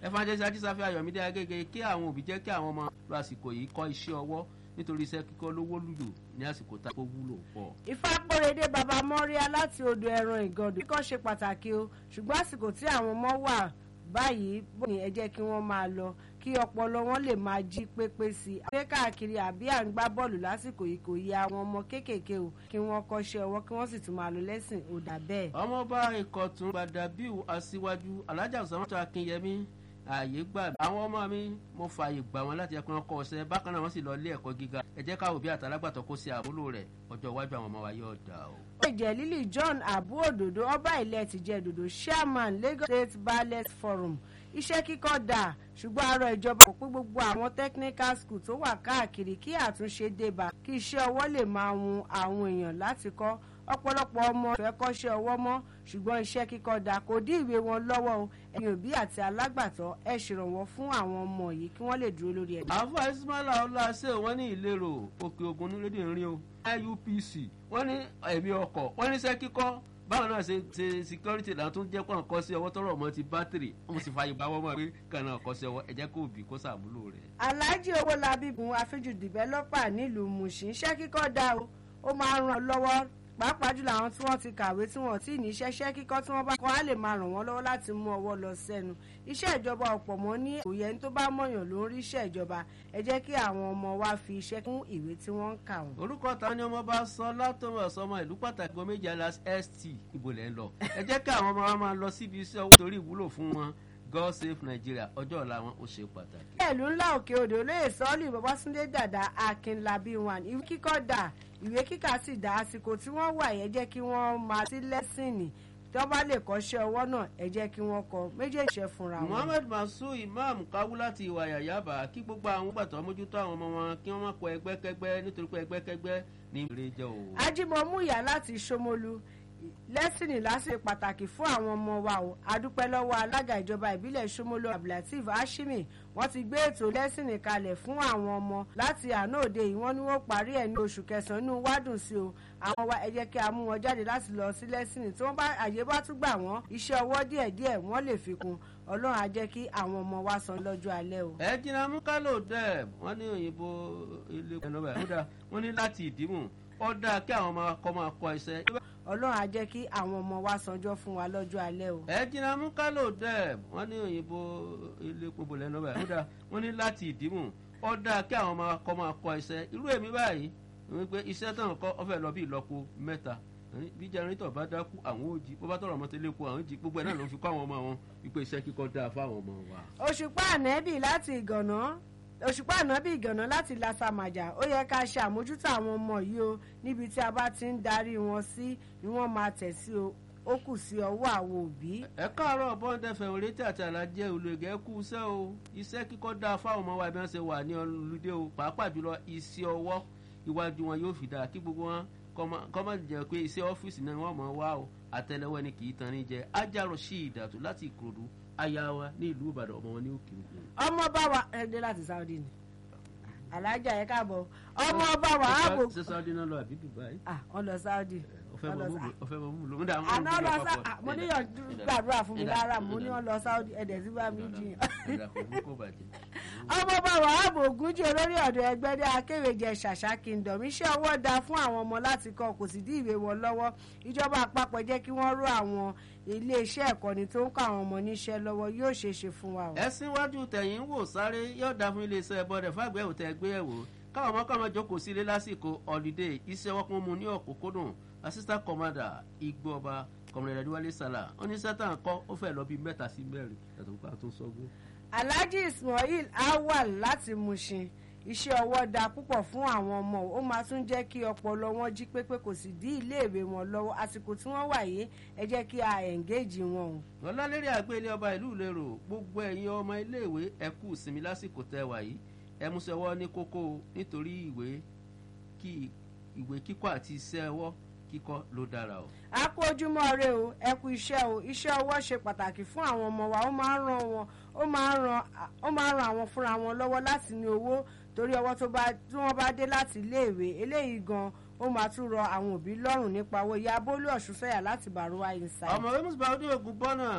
evangelist ajísáfẹ́ ayọ̀mídé agége kí àwọn òbí jẹ́ kí àwọn ọmọ lọ àsìkò yìí kọ́ iṣẹ́ ọwọ́ nítorí iṣẹ́ kíkọ́ lówó lùlù ní àsìkò tá a wúlò pọ̀. ìfapòrèdè bàbá mọ́ríà láti odò ẹran ìgàndò kíkọ́ ṣe pàtàkì o ṣùgbọ́n àsìkò tí àwọn ọmọ wà báyìí bó ni ẹ jẹ́ kí wọ́n máa lọ kí ọpọlọ wọn lè máa jí pépé sí i. àgbẹ̀ káàkiri àbí à ń gbá bọ́ọ̀lù lásìkò yìí kò yẹ àwọn ọmọ kéékèèké o kí wọ́n kọ́ṣẹ́ ọwọ́ kí wọ́n sì tún máa lọ lẹ́sìn ò dà bẹ́ẹ̀. ọmọọba ìkọ̀tún gbàdàbíù aṣíwájú alájà sọmọtò akínyẹmí ààyè gbà mí. àwọn ọmọ mi mo fààyè gbà wọn láti ẹkùn ọkọ ọsẹ bákan náà wọn sì lọ ilé ẹ̀kọ́ gíga ẹ jẹ́ káwọ bí àtàlágbàtọ kó ṣe àmúlò rẹ̀ ọjọ́ iwájú àwọn ọmọ wa yóò dà o. ó jẹ́ lílì john abu òdòdó ọba ilẹ̀ tìjẹ́ òdòdó chairman lagos state ballet forum iṣẹ́ kíkọ́ dà ṣùgbọ́n àárọ̀ ìjọba kò pé gbogbo àwọn technical school tó wà káàkiri kí àtúnṣe débà kí iṣẹ́ ọwọ́ lè máa wun àwọn èèyàn láti kọ́ ọ̀pọ̀lọpọ̀ ọmọ fẹ́ kọ́ṣẹ́ ọwọ́ mọ́ ṣùgbọ́n iṣẹ́ kíkọ́ dà kò dí ìwé wọn lọ́wọ́ o ẹ̀yin òbí àti alágbàtọ́ ẹ̀ ṣèrànwọ́ fún àwọn ọmọ yìí kí wọ́n lè dúró lórí ẹ̀. àfọ ismaila ọláṣẹ wọn ní ìlérò òkè ogun ní rédíò ń rí o iupc wọn ní ẹ̀mí ọkọ̀ wọn ní iṣẹ́ kíkọ́ báwọn náà ṣe ṣe security là tún jẹ́ kó hàn kọ́ sí ọwọ́ tọrọ ọmọ ti bátìrì wọ́n sì fààyè bá wọ́n mọ̀ pé kàn náà kọ́ sí ọwọ́ ẹ̀jẹ̀ kò bí kó sàmúlò rẹ̀. alhaji owólabí gun afẹ́jù dìbẹ́lọ́pà nílùú mushin iṣẹ́ kíkọ́ dá o ó máa ń ràn lọ́wọ́ pàápàá jùlọ àwọn tí wọ́n ti kàwé tí wọ́n ti ní iṣẹ́ iṣẹ́ kíkọ́ tí wọ́n bá kọ́ á lè máa ràn wọ́n lọ́wọ́ láti mú ọwọ́ lọ sẹ́nu iṣẹ́ ìjọba ọ̀pọ̀ mọ́ ní òye ẹni tó bá mọ̀yàn ló ń rí iṣẹ́ ìjọba ẹ jẹ́ kí àwọn ọmọ wa fi iṣẹ́ kún ìwé tí wọ́n ń kà wọ́n. orúkọ ta ni ọmọ bá sọ látọmọ sọmọ ìlú pàtàkì ọmọ méjì alas st ibo lẹ ń lọ ẹ jẹ́ kí àwọn ọmọ wa máa lọ síbi iṣẹ́ owó torí ìwúlò fún wọn god save nigeria ọjọ́ ọ̀la wọn ó ṣe pàtàkì. ìlú ńlá òkè odò olóyè sọ́ọ́lì babásúndé dàda akínlábí wan ìwé kíkọ́ dà ìwé kíkà sì dá àsìkò tí wọ́n wà yẹn jẹ́ kí wọ́n máa sí lẹ́sìnì tí wọ́n bá lè kọ́ṣẹ́ ọwọ́ náà ẹ jẹ́ kí wọ́n kọ méjèèjì ṣe fúnra wọn. muhammed masu imam kawu láti ìwà yàyàbá kí gbogbo àwọn gbàtọ́ mójútó àwọn ọmọ wọn kí wọ́n má kọ ẹgbẹ́kẹgbẹ́ nítorí pé ẹgbẹ́kẹgbẹ́ ní ìrè jẹ́ o. ajímọ̀múyà láti ṣómolú lẹ́sìnì lásìkò pàtàkì fún àwọn ọmọ wa o adúpẹ́ lọ́wọ́ alága ìjọba ìbílẹ̀ ṣómolú abdulateef hashimi wọ́n ti gbé ètò lẹ́sìnì kalẹ̀ fún àwọn ọmọ láti àná òde yìí wọ́n ní wọ́n parí ẹ̀ ní oṣù kẹsàn-án inú wádùn sí o àwọn wa ẹ jẹ́ kí a mú wọn jáde láti lọ sí lẹ́sìnì tí wọ́n bá àyè bá tún gbà wọ́n iṣẹ́ ọwọ́ díẹ̀díẹ̀ wọ́n lè fi kún ọlọ́run á jẹ́ kí àwọn ọmọ wa san lọ́jọ́ alẹ́ o. ẹ jìnnà mú kálò dẹ wọn ní òyìnbó ilé ẹnubẹ kódà wọn ní láti ìdímù ó dáa kí àwọn ọmọ akọ máa kọ iṣẹ́. ọlọ́run á jẹ́ kí àwọn ọmọ wa sanjọ́ fún wa lọ́jọ́ alẹ́ o. ẹ jìnnà mú kálò dẹ wọn ní òyìnbó ilé pọpọ lẹnubẹ kódà wọn ní láti ìdímù ó dáa kí àwọn ọmọ akọ máa kọ iṣẹ́ irú èmi báyìí wípé iṣẹ́ tán kọ́ ọ fẹ́ lọ bí ìlọ́po mẹ́ta bí jẹnrétọ̀ bá dákú àwọn òjì bó bá tọrọ ọmọ tẹlẹ kú àwọn òjì gbogbo ẹ náà ló fi kọ́ àwọn ọmọ wọn wípé iṣẹ́ kíkọ́ dáa fáwọn ọmọ wa. òṣùpá ànẹ́bì láti ìgànná òṣùpá ànábì ìgànná láti lasamajà ó yẹ ká ṣe àmójútó àwọn ọmọ yìí o níbi tí a bá ti ń darí wọn sí ni wọ́n máa tẹ̀ sí o ó kù sí ọwọ́ àwọn òbí. ẹ káàárọ̀ bọ́ńdẹ̀fẹ̀ òrétí àti àlàjẹ olùgẹ́ kú iṣẹ́ o iṣẹ́ kíkọ́ dáa fáwọn ọmọ wa bí wọ́n ṣe wà ní ọlùdé o pàápàá jùlọ iṣẹ́ ọwọ́ iwájú wọn yóò fi dáa kí gbogbo wọn kọ́mọ̀ jẹ́ pé iṣẹ́ ọ́fíìsì náà wọ́n mọ̀ wá o àtẹlẹwọ́ ni kì í tan ní jẹ ajárò sí ìdàtú láti ìkòròdú aya wa ní ìlú ìbàdàn ọmọ wọn ní òkè òkun. ọmọ bá wa ẹ dé láti saudi ni alájà yẹ káàbọ̀ ọmọ bá wa ààbò. ṣé saudi náà lọ àbí dubai. ah wọn lọ saudi. ọfẹ mọ mú lò. àná lọ sa mo ní yàn gbàdúrà fún mi lára mo ní wọn lọ saudi ẹ̀dẹ̀ sí bá mi jiyàn. ọmọ bá wa ààbò ògúnjì olórí ọ̀dọ̀ ẹgbẹ́dẹ́ akéwèjẹ ṣàṣà kingdom iṣẹ́ ọwọ́ da fún àwọn ọmọ láti kọ́ kò sì dí ìwé wọn lọ́wọ́ ìjọba àpapọ̀ jẹ́ kí wọ́n ró àwọn iléeṣẹ́ ẹ̀kọ́ni tó ń kọ́ àwọn ọmọ níṣẹ́ lọ́wọ́ yóò ṣeé ṣe fún wa o. ẹ síwájú tẹ̀yìn wò sáré yóò dá fún iléeṣẹ́ bọ́dẹ̀ fàgbẹ́ òtẹ́ ẹgbẹ́ ẹ̀wò káwọn ọmọ kọ́mọ jókòó sílé lásìkò ọ̀lídé iṣẹ́ wọ́n kún mu ní ọ̀kúnkúndùn assistant commander igbó ọba kọmọlẹ́dẹ́ adéwálé sálà ó ní sátán kọ́ ó fẹ́ lọ bí mẹ́ta sí mẹ́rin ẹ̀tọ́ pa tó sọ́gbó. alhaji ismail awal láti mushin iṣẹ́ ọwọ́ da púpọ̀ fún àwọn ọmọ ó máa tún jẹ́ kí ọpọlọ wọn jí pépé kò sì dí iléèwé wọn lọ́wọ́ àsìkò tí wọ́n wà yìí ẹ jẹ́ kí a ẹ̀ǹgéèjì wọn o. ọlọ́lérí àgbélé ọba ìlú ìlérò gbogbo ẹ̀yin ọmọ iléèwé ẹ kú ìsinmi lásìkò tẹ wà yìí ẹ mú sẹ́wọ́ ní kókó nítorí ìwé kí ìwé kíkọ́ àti iṣẹ́ ọwọ́ kíkọ́ ló dára o. a kú ojúmọ́ rẹ o ẹ kú iṣẹ́ o iṣẹ́ ọwọ́ ṣe pàtàkì fún àwọn ọmọ wa ó máa ń ran wọn ó máa ń ran ó máa ń ran àwọn fúnra wọn lọ́wọ́ láti ní owó torí ọwọ́ tó bá tí wọ́n bá dé láti iléèwé eléyìí gan ó máa tún rọ àwọn òbí lọ́rùn nípa owó ìyá bólú ọ̀ṣun sẹ́yà láti bàrúwá inside. ọmọ wẹ́mùsùn bá ọdún ogun bọ́nà